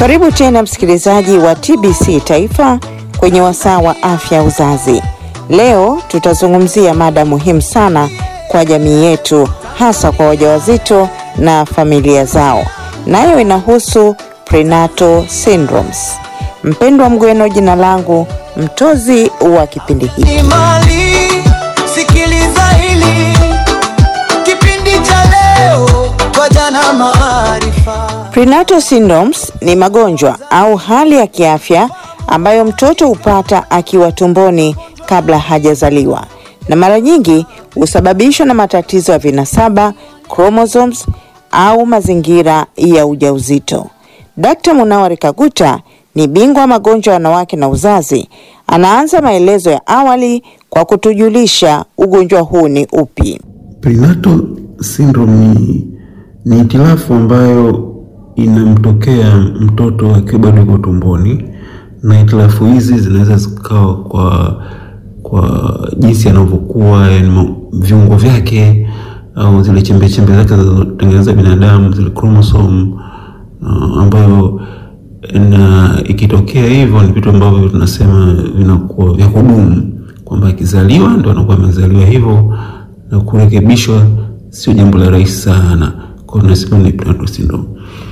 Karibu tena msikilizaji wa TBC Taifa kwenye wasaa wa afya ya uzazi. Leo tutazungumzia mada muhimu sana kwa jamii yetu, hasa kwa wajawazito na familia zao, nayo inahusu prenatal syndromes. Mpendwa Mgweno, jina langu mtozi wa kipindi hiki. Imali, sikiliza hili kipindi cha leo kwa jana maarifa. Prenatal syndromes ni magonjwa au hali ya kiafya ambayo mtoto hupata akiwa tumboni kabla hajazaliwa, na mara nyingi husababishwa na matatizo ya vinasaba, chromosomes au mazingira ya ujauzito. Dkt. Munawari Kaguta ni bingwa wa magonjwa ya wanawake na uzazi. Anaanza maelezo ya awali kwa kutujulisha ugonjwa huu ni upi. Prenatal syndrome ni, ni hitilafu ambayo inamtokea mtoto akiwa bado yuko tumboni, na hitilafu hizi zinaweza zikawa kwa kwa jinsi anavyokuwa, yani viungo vyake au zile chembe chembe zake zinazotengeneza binadamu, zile chromosome uh, ambayo na ikitokea hivyo ni vitu ambavyo tunasema vinakuwa vya kudumu, kwamba akizaliwa ndo anakuwa amezaliwa hivyo, na kurekebishwa sio jambo la rahisi sana. Kwa hiyo tunasema ni prenatal syndrome.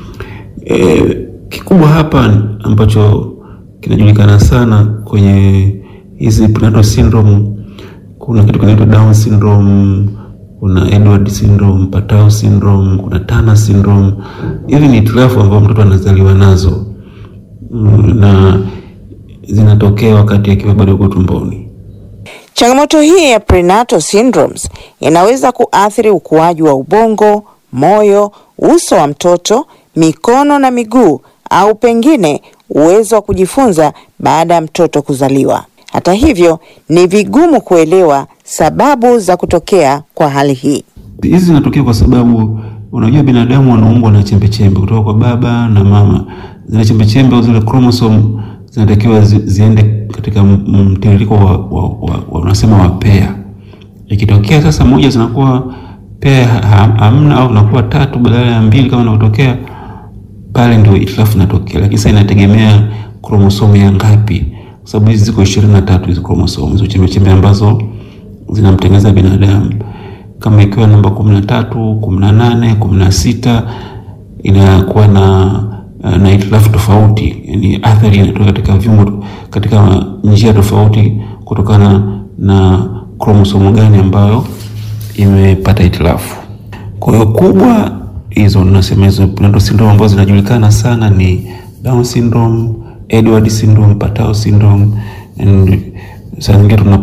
E, kikubwa hapa ambacho kinajulikana sana kwenye hizi prenatal syndrome, kuna kitu kinaitwa Down syndrome, kuna Edward syndrome, Patau syndrome, kuna Turner syndrome. Hivi ni hitilafu ambazo mtoto anazaliwa nazo Mm, na zinatokea wakati akiwa bado yuko tumboni. Changamoto hii ya prenatal syndromes inaweza kuathiri ukuaji wa ubongo, moyo, uso wa mtoto, mikono na miguu au pengine uwezo wa kujifunza baada ya mtoto kuzaliwa. Hata hivyo, ni vigumu kuelewa sababu za kutokea kwa hali hii. Hizi zinatokea kwa sababu unajua binadamu wanaumbwa na chembe chembe kutoka kwa baba na mama. Zile chembe chembe au zile chromosome zinatakiwa zi, ziende katika mtiririko wa, wa, wa, wa unasema wa pea. Ikitokea sasa moja zinakuwa pea ha- hamna au zinakuwa tatu badala ya mbili kama inavyotokea pale, ndio itilafu inatokea, lakini sasa inategemea kromosomu ya ngapi, kwa sababu hizi ziko ishirini na tatu hizo kromosomu hizo chembe chembe ambazo zinamtengeneza binadamu kama ikiwa namba kumi na tatu kumi na nane kumi na sita inakuwa na na hitilafu tofauti, yani athari inatoka katika viungo katika njia tofauti kutokana na kromosomu gani ambayo imepata hitilafu. Kwa hiyo kubwa hizo nasema hizo prenatal syndrome ambazo zinajulikana sana ni Down syndrome, Edward syndrome, Patau syndrome and saa zingine tuna